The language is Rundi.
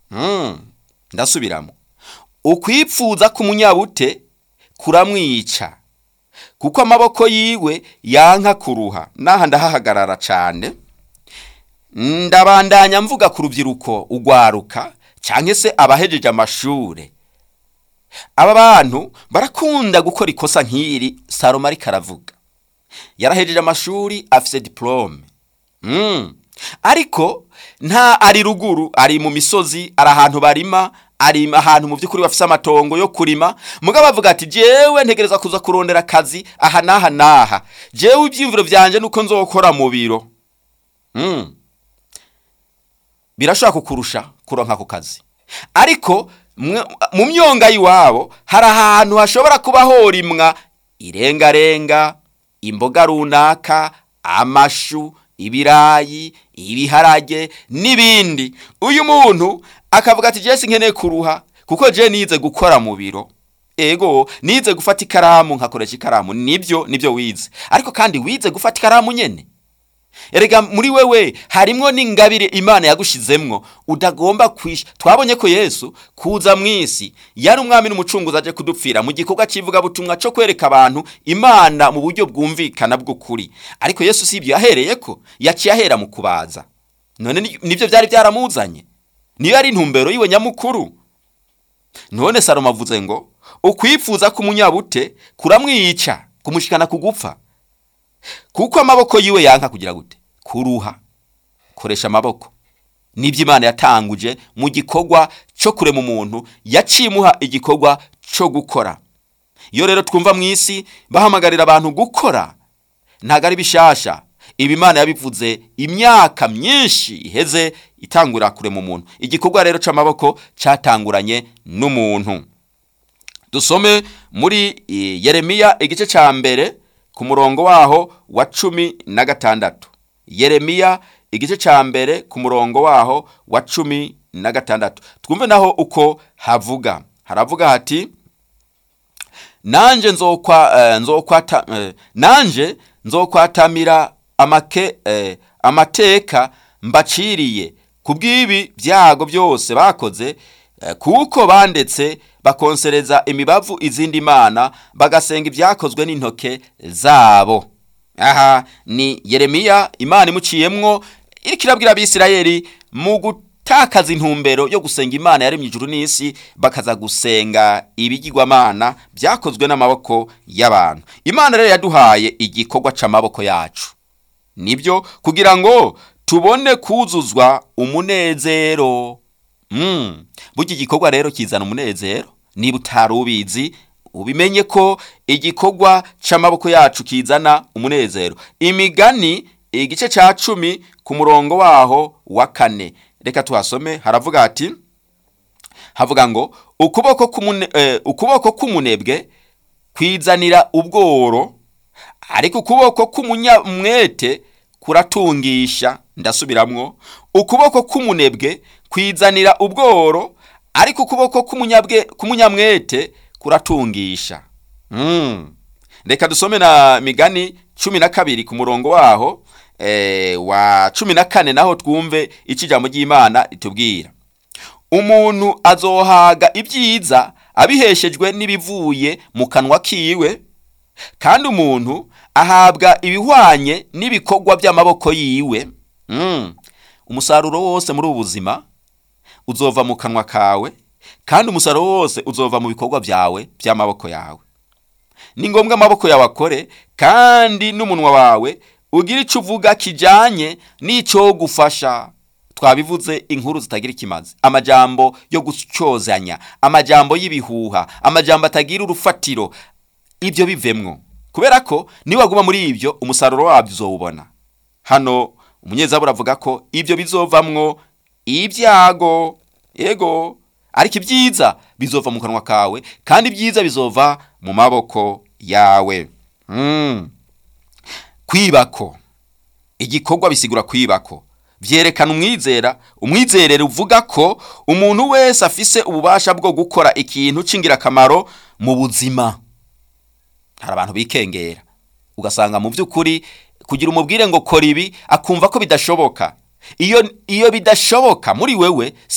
Mm, ndasubiramo ukwipfuza k'umunyabute kuramwica kuko amaboko yiwe yanka kuruha n'aha ndahahagarara cyane ndabandanya mvuga ku rubyiruko ugwaruka cyangwa se abahejeje amashure aba bantu barakunda gukora ikosa nk'iri salomo ariko aravuga yarahejeje amashuri afise diplome mm. ariko nta ari ruguru ari mu misozi ari ahantu barima ari ahantu mu by'ukuri bafise amatongo yo kurima mugabo avuga ati jewe ntegereza kuza kurondera akazi aha n'aha n'aha jewe ibyiyumviro byanje nuko nzokora mu biro mm. birashobora kukurusha kuronka ako kazi ariko mu myonga y'iwabo hari ahantu hashobora kuba horimwa irengarenga imboga runaka amashu ibirayi ibiharage n'ibindi uyu muntu akavuga ati jesi nkeneye kuruha kuko je nize gukora mu biro ego nize gufata ikaramu nkakoresha ikaramu nibyo nibyo wize ariko kandi wize gufata ikaramu nyene erega muri wewe harimwo n'ingabire imana yagushizemwo udagomba kwisha twabonye ko yesu kuza mu isi yari umwami n'umucunguzi aje kudupfira mu gikorwa cy'ivugabutumwa cyo kwereka abantu imana mu buryo bwumvikana bw'ukuri ariko yesu si ibyo yahereye ko yaciye ahera mu kubaza none nibyo byari byaramuzanye niyo yari intumbero yiwe nyamukuru none salomo avuze ngo ukwifuza k'umunyabute kuramwica kumushikana kugupfa kuko amaboko yiwe yanka kugira gute kuruha koresha amaboko nibyo imana yatanguje mu gikorwa cyo kurema umuntu yacimuha igikorwa cyo gukora iyo rero twumva mu isi bahamagarira abantu gukora ntabwo ari bishasha ibi imana yabivuze imyaka myinshi iheze itangurira kurema umuntu igikorwa rero cy'amaboko cyatanguranye n'umuntu dusome muri yeremiya igice cya mbere ku murongo waho wa cumi na gatandatu yeremiya igice cya mbere ku murongo waho wa cumi na gatandatu twumve naho uko havuga haravuga hati nanje nzokwata nanje nzokwatamira amake amateka mbaciriye ku bw'ibi byago byose bakoze kuko bandetse bakonsereza imibavu izindi mana bagasenga ibyakozwe n'intoke zabo aha ni yeremiya imana imuciyemwo iriko irabwira abisirayeli mu gutakaza intumbero yo gusenga imana yaremye ijuru n'isi bakaza gusenga ibigirwamana byakozwe n'amaboko y'abantu imana rero yaduhaye igikorwa c'amaboko yacu nibyo kugira ngo tubone kuzuzwa umunezero mm. burya igikorwa rero kizana umunezero niba utari ubizi ubimenye ko igikorwa c'amaboko yacu kizana umunezero imigani igice ca cumi ku murongo waho wa kane reka tuhasome haravuga hati havuga ngo ukuboko k'umune eh, ukuboko k'umunebwe kwizanira ubworo ariko ukuboko k'umunyamwete kuratungisha ndasubiramwo ukuboko k'umunebwe kwizanira ubworo ariko ukuboko k'umunyamwete kuratungisha mm. reka dusome na migani cumi na kabiri ku murongo waho e, wa cumi na kane naho twumve icyo ijambo ry'imana ritubwira umuntu azohaga ibyiza abiheshejwe n'ibivuye mu kanwa kiwe kandi umuntu ahabwa ibihwanye n'ibikorwa by'amaboko yiwe mm. umusaruro wose muri ubu buzima uzova mu kanwa kawe kandi umusaruro wose uzova mu bikorwa byawe by'amaboko yawe ni ngombwa amaboko yawe akore kandi n'umunwa wawe ugira icyo uvuga kijyanye n'icyo gufasha twabivuze inkuru zitagira ikimazi amajambo yo gucyozanya amajambo y'ibihuha amajambo atagira urufatiro ibyo bivemwo kubera ko niwaguma muri ibyo umusaruro wabyo uzowubona hano umunyezabura avuga ko ibyo bizovamwo ibyago yego ariko ibyiza bizova mu kanwa kawe kandi ibyiza bizova mu maboko yawe mm. kwibako igikorwa bisigura kwibako byerekana umwizera umwizerere uvuga ko umuntu wese afise ububasha bwo gukora ikintu cy'ingirakamaro mu buzima hari abantu bikengera ugasanga mu by'ukuri kugira umubwire ngo kora ibi akumva ko bidashoboka iyo iyo bidashoboka muri wewe